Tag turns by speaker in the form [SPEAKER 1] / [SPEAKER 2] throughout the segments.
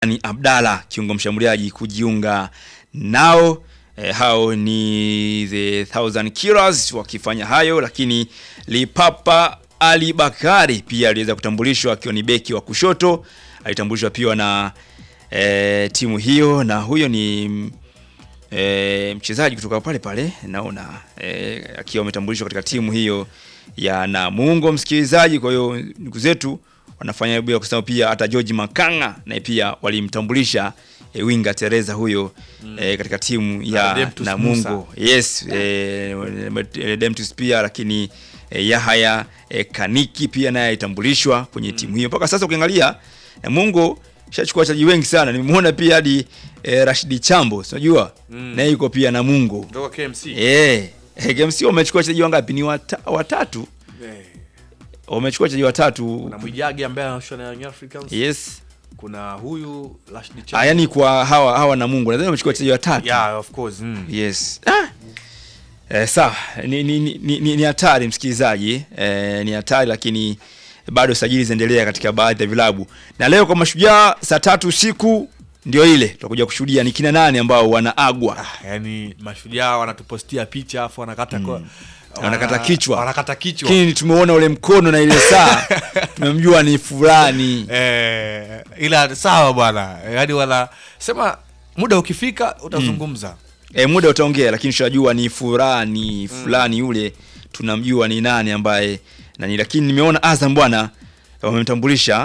[SPEAKER 1] ni Abdalla kiungo mshambuliaji kujiunga nao. E, hao ni the Thousand Killers wakifanya hayo, lakini Lipapa Ali Bakari pia aliweza kutambulishwa akiwa ni beki wa kushoto, alitambulishwa pia na e, timu hiyo, na huyo ni e, mchezaji kutoka pale pale naona e, akiwa ametambulishwa katika timu hiyo ya Namungo, msikilizaji. Kwa hiyo ndugu zetu wanafanya bila kusema pia hata George Makanga naye pia walimtambulisha e, winga Teresa huyo mm. e, katika timu ya
[SPEAKER 2] Redemptus
[SPEAKER 1] Namungo. Yes, e, Redemptus pia lakini e, Yahaya e, Kaniki pia naye alitambulishwa kwenye timu hiyo. Mpaka sasa ukiangalia Namungo shachukua wachezaji wengi sana. Nimemuona pia hadi e, Rashidi Chambo, unajua
[SPEAKER 2] Mm.
[SPEAKER 1] naye yuko pia Namungo.
[SPEAKER 2] Kutoka KMC.
[SPEAKER 1] Eh, eh, KMC wamechukua wachezaji wangapi? Ni wata, watatu.
[SPEAKER 2] Eh,
[SPEAKER 1] Wamechukua wachezaji watatu.
[SPEAKER 2] Kuna Mwijage ambaye anashua na Young Africans.
[SPEAKER 1] Yes.
[SPEAKER 2] Kuna huyu Rashid
[SPEAKER 1] Ah,
[SPEAKER 2] Chama.
[SPEAKER 1] yani kwa hawa hawa Namungo nadhani wamechukua wachezaji watatu.
[SPEAKER 2] Yeah, of course. Mm.
[SPEAKER 1] Yes. Ah. Eh, sawa ni ni ni ni- ni hatari msikilizaji eh, ni hatari lakini bado sajili zinaendelea katika baadhi ya vilabu na leo kwa mashujaa saa tatu usiku ndio ile tutakuja kushuhudia ni kina nani ambao wanaagwa
[SPEAKER 2] Ah, yani mashujaa wanatupostia picha afu wanakata kwa
[SPEAKER 1] Wanakata kichwa.
[SPEAKER 2] Wanakata kichwa.
[SPEAKER 1] lakini tumeona ule mkono na ile saa tumemjua ni fulani
[SPEAKER 2] Eh, ila sawa bwana. Yaani wana sema muda ukifika utazungumza.
[SPEAKER 1] e, muda utaongea lakini tushajua ni fulani fulani yule tunamjua ni nani ambaye nani lakini nimeona Azam bwana wamemtambulisha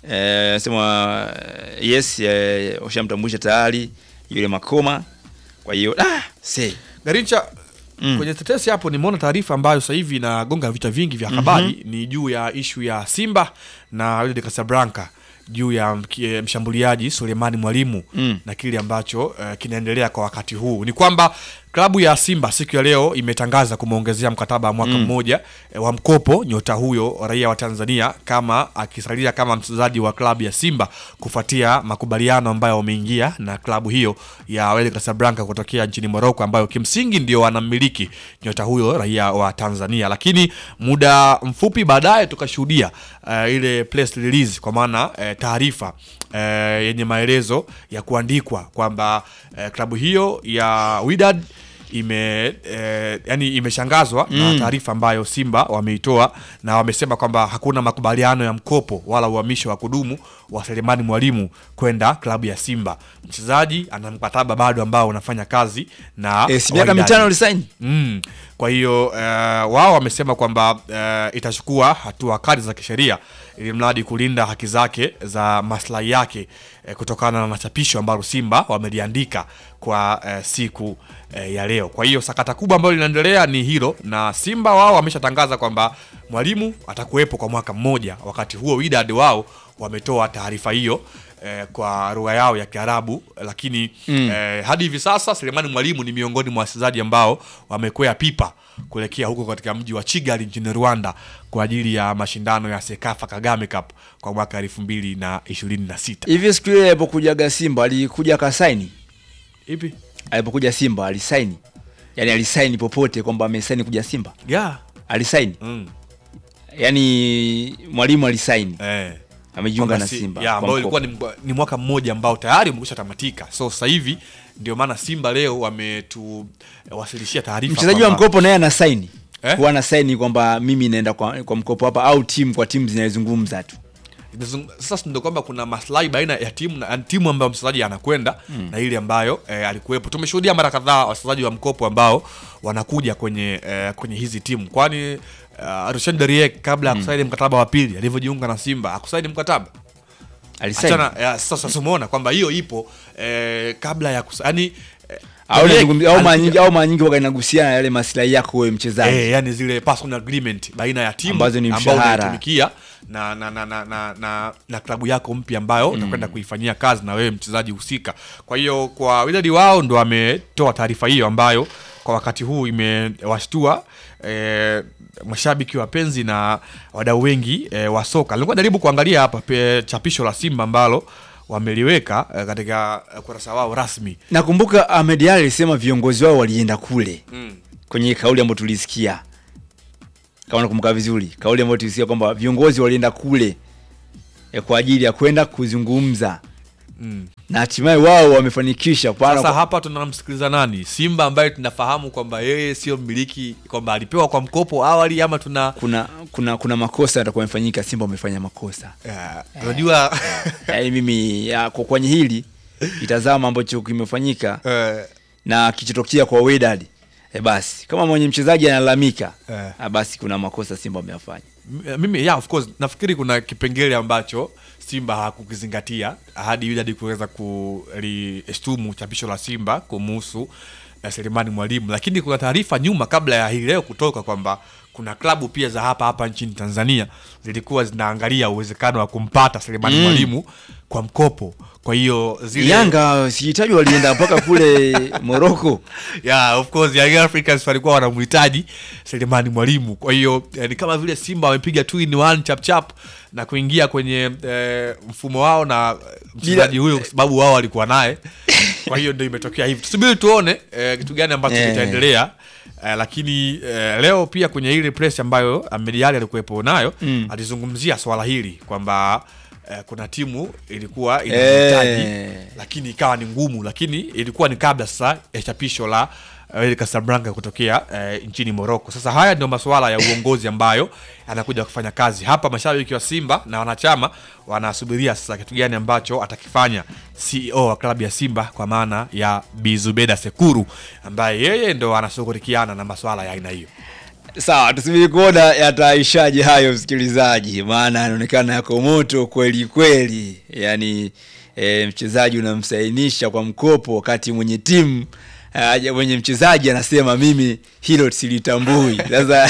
[SPEAKER 1] e, sema eh, yes e, washamtambulisha tayari yule Makoma kwa hiyo ah, say.
[SPEAKER 2] Garincha
[SPEAKER 1] Mm.
[SPEAKER 2] kwenye tetesi hapo nimeona taarifa ambayo sasa hivi inagonga vichwa vingi vya habari ni juu ya ishu ya Simba na Wydad Casablanca juu ya mki- mshambuliaji Sulemani Mwalimu
[SPEAKER 1] Mm.
[SPEAKER 2] na kile ambacho eh, kinaendelea kwa wakati huu ni kwamba klabu ya Simba siku ya leo imetangaza kumwongezea mkataba wa mwaka mmoja eh, wa mkopo nyota huyo raia wa Tanzania kama akisalia kama mchezaji wa klabu ya Simba kufuatia makubaliano ambayo wameingia na klabu hiyo ya Wydad Casablanca kutokea nchini Morocco ambayo kimsingi ndio wanamiliki nyota huyo raia wa Tanzania, lakini muda mfupi baadaye tukashuhudia eh, ile press release kwa maana eh, taarifa eh, yenye maelezo ya kuandikwa kwamba eh, klabu hiyo ya Wydad ime eh, yani imeshangazwa na taarifa ambayo Simba wameitoa na wamesema kwamba hakuna makubaliano ya mkopo wala uhamisho wa kudumu wa Selemani Mwalimu kwenda klabu ya Simba. Mchezaji ana mkataba bado ambao unafanya kazi na
[SPEAKER 1] Eh, si miaka
[SPEAKER 2] Wydad.
[SPEAKER 1] mitano ulisaini
[SPEAKER 2] Mm. Kwa hiyo uh, wao wamesema kwamba uh, itachukua hatua kali za kisheria ili mradi kulinda haki zake za maslahi yake eh, kutokana na machapisho ambalo Simba wameliandika kwa eh, siku eh, ya leo. Kwa hiyo sakata kubwa ambalo linaendelea ni hilo, na Simba wao wameshatangaza kwamba mwalimu atakuwepo kwa mwaka mmoja. Wakati huo Wydad wao wametoa taarifa hiyo eh, kwa lugha yao ya Kiarabu, lakini
[SPEAKER 1] Mm.
[SPEAKER 2] eh, hadi hivi sasa Selemani Mwalimu ni miongoni mwa wachezaji ambao wamekwea pipa kuelekea huko katika mji wa Kigali nchini Rwanda kwa ajili ya mashindano ya Sekafa Kagame Cup kwa mwaka elfu mbili na ishirini na sita.
[SPEAKER 1] hivi siku ile alipokujaga Simba alikuja akasaini
[SPEAKER 2] Ipi?
[SPEAKER 1] alipokuja Simba alisaini yani alisaini popote kwamba amesaini kuja Simba
[SPEAKER 2] Yeah.
[SPEAKER 1] alisaini
[SPEAKER 2] Mm.
[SPEAKER 1] yani mwalimu alisaini
[SPEAKER 2] Eh.
[SPEAKER 1] amejiunga
[SPEAKER 2] Kwamba
[SPEAKER 1] na
[SPEAKER 2] si-
[SPEAKER 1] Simba
[SPEAKER 2] ya,
[SPEAKER 1] kwa
[SPEAKER 2] ambao ilikuwa
[SPEAKER 1] mkopo.
[SPEAKER 2] ni, ni mwaka mmoja ambao tayari umekwisha tamatika. So sasa hivi ndio maana Simba leo wametuwasilishia taarifa
[SPEAKER 1] mchezaji wa
[SPEAKER 2] kwamba-
[SPEAKER 1] mkopo naye ana saini
[SPEAKER 2] Eh?
[SPEAKER 1] huwa ana saini kwamba mimi naenda kwa, kwa mkopo hapa au timu kwa timu zinazozungumza tu
[SPEAKER 2] Inazung- sasa ndio kwamba kuna maslahi baina ya timu na timu ambayo mchezaji anakwenda na ile ambayo eh, alikuwepo. Tumeshuhudia mara kadhaa wachezaji wa mkopo ambao wanakuja kwenye eh, kwenye hizi timu, kwani uh, Rushan Deriek kabla ya kusaini mkataba wa pili alivyojiunga na Simba akusaini mkataba
[SPEAKER 1] alisaini
[SPEAKER 2] achana. ya, Sasa tumeona kwamba hiyo ipo eh, kabla ya kusa, yani, eh,
[SPEAKER 1] au
[SPEAKER 2] Deriek
[SPEAKER 1] nazungumzia- au mara
[SPEAKER 2] alikuja-
[SPEAKER 1] nyingi au mara nyingi waga inagusiana na yale maslahi yako wewe mchezaji
[SPEAKER 2] Eh, yani zile personal agreement baina ya timu
[SPEAKER 1] Ambazo ni
[SPEAKER 2] ambao
[SPEAKER 1] mshahara.
[SPEAKER 2] unaitumikia na na na na, na, na, na klabu yako mpya ambayo utakwenda kuifanyia kazi na wewe mchezaji husika. Kwa hiyo kwa Wydad wao ndo wametoa taarifa hiyo ambayo kwa wakati huu imewashtua eh, mashabiki wapenzi na wadau wengi eh, wa soka. Nilikuwa najaribu kuangalia hapa pe, chapisho la Simba ambalo wameliweka eh, katika eh, kurasa wao rasmi.
[SPEAKER 1] nakumbuka Ahmed Ally alisema viongozi wao walienda kule
[SPEAKER 2] Mm.
[SPEAKER 1] kwenye kauli ambayo tulisikia kama nakumbuka vizuri kauli ambayo tulisikia kwamba viongozi walienda kule eh, kwa ajili ya kwenda kuzungumza
[SPEAKER 2] Mm.
[SPEAKER 1] na hatimaye wao wamefanikisha pana
[SPEAKER 2] Sasa hapa tunamsikiliza nani? Simba ambaye tunafahamu kwamba yeye sio mmiliki, kwamba alipewa kwa mkopo awali, ama tuna
[SPEAKER 1] kuna kuna kuna makosa yatakuwa yamefanyika. Simba wamefanya makosa
[SPEAKER 2] Eh, unajua
[SPEAKER 1] yaani mimi ya, kwa kwenye hili itazama ambacho kimefanyika
[SPEAKER 2] eh,
[SPEAKER 1] na kichotokea kwa Wydad e, basi kama mwenye mchezaji analalamika
[SPEAKER 2] Eh.
[SPEAKER 1] ah, basi kuna makosa Simba wameyafanya.
[SPEAKER 2] m- mimi yeah, of course nafikiri kuna kipengele ambacho Simba hakukizingatia hadi Wydad kuweza kulishtumu chapisho la Simba kumuhusu eh, Selemani Mwalimu, lakini kuna taarifa nyuma kabla ya hii leo kutoka kwamba kuna klabu pia za hapa hapa nchini Tanzania zilikuwa zinaangalia uwezekano wa kumpata Selemani
[SPEAKER 1] Mm.
[SPEAKER 2] Mwalimu kwa mkopo. Kwa hiyo zile
[SPEAKER 1] Yanga sihitaji walienda mpaka kule Morocco.
[SPEAKER 2] yeah, of course Young Africans walikuwa wanamhitaji Selemani Mwalimu. Kwa hiyo eh, ni kama vile Simba wamepiga two in one chap chap na kuingia kwenye eh, mfumo wao na eh, mchezaji huyo kwa sababu wao walikuwa naye. Kwa hiyo ndio imetokea hivi. Tusubiri tuone eh, kitu gani ambacho
[SPEAKER 1] Eh.
[SPEAKER 2] kitaendelea. Eh, lakini eh, leo pia kwenye ile press ambayo Ahmed Ally alikuwepo nayo
[SPEAKER 1] Mm.
[SPEAKER 2] alizungumzia swala hili kwamba eh, kuna timu ilikuwa inahitaji
[SPEAKER 1] Eh.
[SPEAKER 2] lakini ikawa ni ngumu, lakini ilikuwa ni kabla sasa ya chapisho la uh, Casablanca kutokea uh, nchini Morocco. Sasa haya ndio masuala ya uongozi ambayo anakuja kufanya kazi hapa. Mashabiki wa Simba na wanachama wanasubiria sasa kitu gani ambacho atakifanya CEO wa klabu ya Simba kwa maana ya Bizubeda Sekuru ambaye yeye ndo anashughulikiana na masuala ya aina hiyo.
[SPEAKER 1] Sawa, tusubiri kuona yataishaje hayo, msikilizaji, maana anaonekana yako moto kweli kweli. Yaani e, mchezaji unamsainisha kwa mkopo wakati mwenye timu aja mwenye mchezaji anasema mimi hilo silitambui. Sasa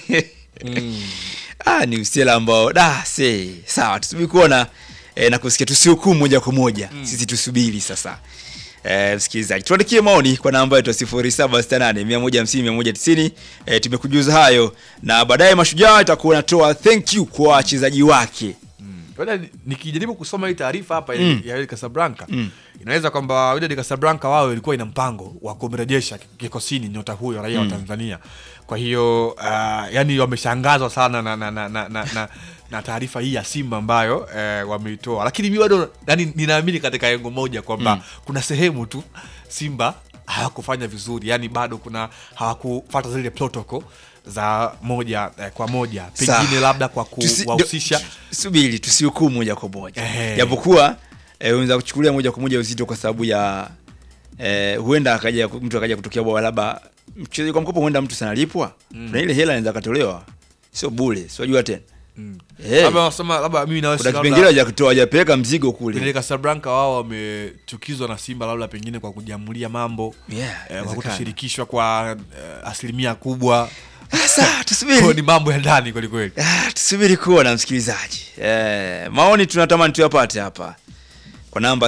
[SPEAKER 1] ah, ni usela ambao da se sawa, tusubiri kuona e, na kusikia, tusihukumu moja kwa moja sisi tusubiri sasa. Eh, msikilizaji tuandikie maoni kwa namba yetu ya 0768 150 190. Eh, tumekujuza hayo na baadaye Mashujaa itakuwa natoa thank you kwa wachezaji wake.
[SPEAKER 2] Ngoja ni- nikijaribu kusoma hii taarifa hapa
[SPEAKER 1] Mm.
[SPEAKER 2] ya Wydad Casablanca
[SPEAKER 1] Mm.
[SPEAKER 2] inaweza kwamba Wydad Casablanca wao ilikuwa ina mpango wa kumrejesha kikosini nyota huyo raia wa Tanzania. Kwa hiyo uh, yani wameshangazwa sana na, na, na, na, na, na, na taarifa hii ya Simba ambayo eh, wameitoa, lakini mi bado yani, ninaamini katika engo moja kwamba
[SPEAKER 1] Mm.
[SPEAKER 2] kuna sehemu tu Simba hawakufanya vizuri, yani bado kuna hawakufata zile protocol za moja eh, kwa moja,
[SPEAKER 1] Sawa.
[SPEAKER 2] pengine labda kwa
[SPEAKER 1] Tusi-
[SPEAKER 2] kuwahusisha
[SPEAKER 1] do- subiri tusihukumu moja kwa moja
[SPEAKER 2] Ehe.
[SPEAKER 1] japokuwa eh, unaweza kuchukulia moja kwa moja uzito kwa sababu ya eh, huenda akaja mtu akaja kutokea bwa labda mchezaji kwa mkopo huenda mtu sanalipwa na ile hela inaweza katolewa sio bure siwajua tena
[SPEAKER 2] Mm.
[SPEAKER 1] Eh,
[SPEAKER 2] labda wasema labda mimi na
[SPEAKER 1] kuna kipengele hajakitoa hajapeleka mzigo kule
[SPEAKER 2] Vile Casablanca wao wamechukizwa na Simba labda pengine kwa kujamulia mambo
[SPEAKER 1] Yeah,
[SPEAKER 2] eh, kwa
[SPEAKER 1] inawezekana.
[SPEAKER 2] kutoshirikishwa kwa eh, asilimia kubwa
[SPEAKER 1] sasa
[SPEAKER 2] Kwa
[SPEAKER 1] tusubiri
[SPEAKER 2] ni mambo ya ndani kweli kweli.
[SPEAKER 1] Ah, tusubiri kuona msikilizaji eh, maoni tunatamani tuyapate hapa kwa namba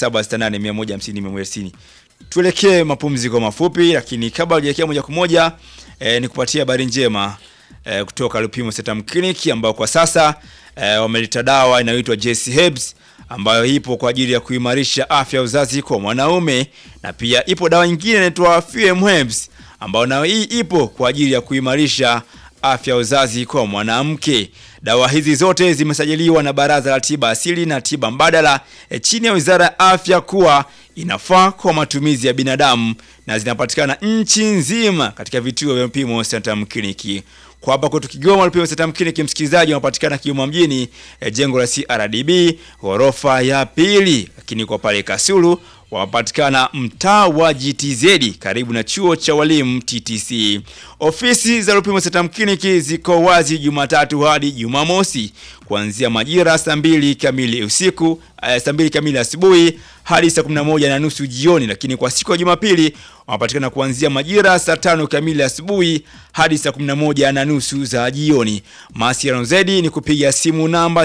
[SPEAKER 1] 0768150190 tuelekee mapumziko mafupi lakini kabla hujaelekea moja kwa moja eh, ni kupatia habari njema eh, kutoka Lupimo Setam Clinic ambao kwa sasa eh, wameleta dawa inayoitwa JC Herbs ambayo ipo kwa ajili ya kuimarisha afya ya uzazi kwa mwanaume na pia ipo dawa nyingine inaitwa FM Herbs ambayo nayo hii ipo kwa ajili ya kuimarisha afya ya uzazi kwa mwanamke. Dawa hizi zote zimesajiliwa na Baraza la Tiba Asili na Tiba Mbadala e, chini ya Wizara ya Afya kuwa inafaa kwa matumizi ya binadamu na zinapatikana nchi nzima katika vituo vya Lupimo Santam Clinic. Kwa hapa kwetu Kigoma, Lupimo Santam Clinic msikilizaji, unapatikana Kigoma mjini e, jengo la CRDB ghorofa ya pili, lakini kwa pale Kasulu wapatikana mtaa wa GTZ karibu na chuo cha walimu TTC. Ofisi za Lupimo Setam Clinic ziko wazi Jumatatu hadi Jumamosi kuanzia majira saa mbili kamili usiku eh, saa mbili kamili asubuhi hadi saa 11 na nusu jioni, lakini kwa siku ya Jumapili wanapatikana kuanzia majira saa tano kamili asubuhi hadi saa 11 na nusu za jioni. Mawasiliano zaidi ni kupiga simu namba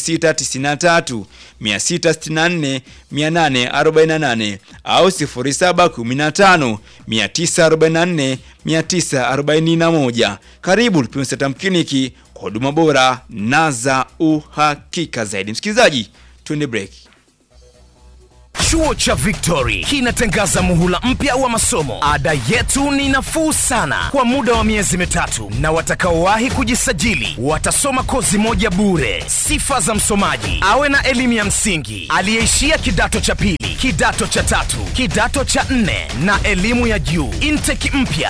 [SPEAKER 1] 0693 664 848 au 0715 944 941. Karibu Lupimo Setam Clinic kwa huduma bora na za uhakika zaidi. Msikilizaji, twende break.
[SPEAKER 3] Chuo cha Victory kinatangaza muhula mpya wa masomo. Ada yetu ni nafuu sana kwa muda wa miezi mitatu, na watakaowahi kujisajili watasoma kozi moja bure. Sifa za msomaji: awe na elimu ya msingi, aliyeishia kidato cha pili, kidato cha tatu, kidato cha nne na elimu ya juu. Intake mpya